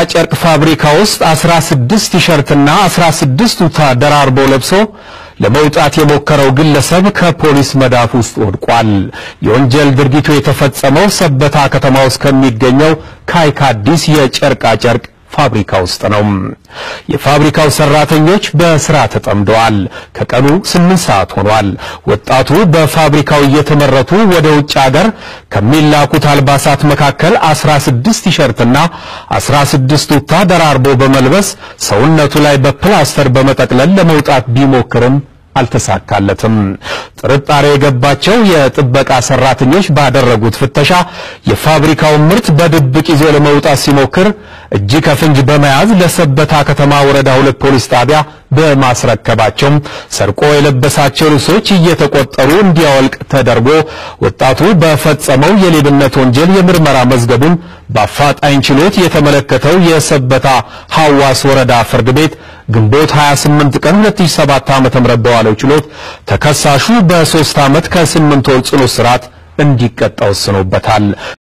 ጨርቅ ፋብሪካ ውስጥ 16 ቲሸርትና 16 ቱታ ደራርቦ ለብሶ ለመውጣት የሞከረው ግለሰብ ከፖሊስ መዳፍ ውስጥ ወድቋል። የወንጀል ድርጊቱ የተፈጸመው ሰበታ ከተማ ውስጥ ከሚገኘው ካይካዲስ የጨርቃ ጨርቅ ፋብሪካ ውስጥ ነው። የፋብሪካው ሰራተኞች በስራ ተጠምደዋል። ከቀኑ ስምንት ሰዓት ሆኗል። ወጣቱ በፋብሪካው እየተመረቱ ወደ ውጭ ሀገር ከሚላኩት አልባሳት መካከል 16 ቲሸርትና 16 ቱታ ደራርቦ በመልበስ ሰውነቱ ላይ በፕላስተር በመጠቅለል ለመውጣት ቢሞክርም አልተሳካለትም። ጥርጣሬ የገባቸው የጥበቃ ሰራተኞች ባደረጉት ፍተሻ የፋብሪካውን ምርት በድብቅ ይዞ ለመውጣት ሲሞክር እጅ ከፍንጅ በመያዝ ለሰበታ ከተማ ወረዳ ሁለት ፖሊስ ጣቢያ በማስረከባቸው ሰርቆ የለበሳቸው ልብሶች እየተቆጠሩ እንዲያወልቅ ተደርጎ ወጣቱ በፈጸመው የሌብነት ወንጀል የምርመራ መዝገቡን በአፋጣኝ ችሎት የተመለከተው የሰበታ ሐዋስ ወረዳ ፍርድ ቤት ግንቦት 28 ቀን 2007 ዓ.ም በዋለው ችሎት ተከሳሹ በሶስት ዓመት ከስምንት ወር ጽኑ እስራት እንዲቀጣ ወስኖበታል።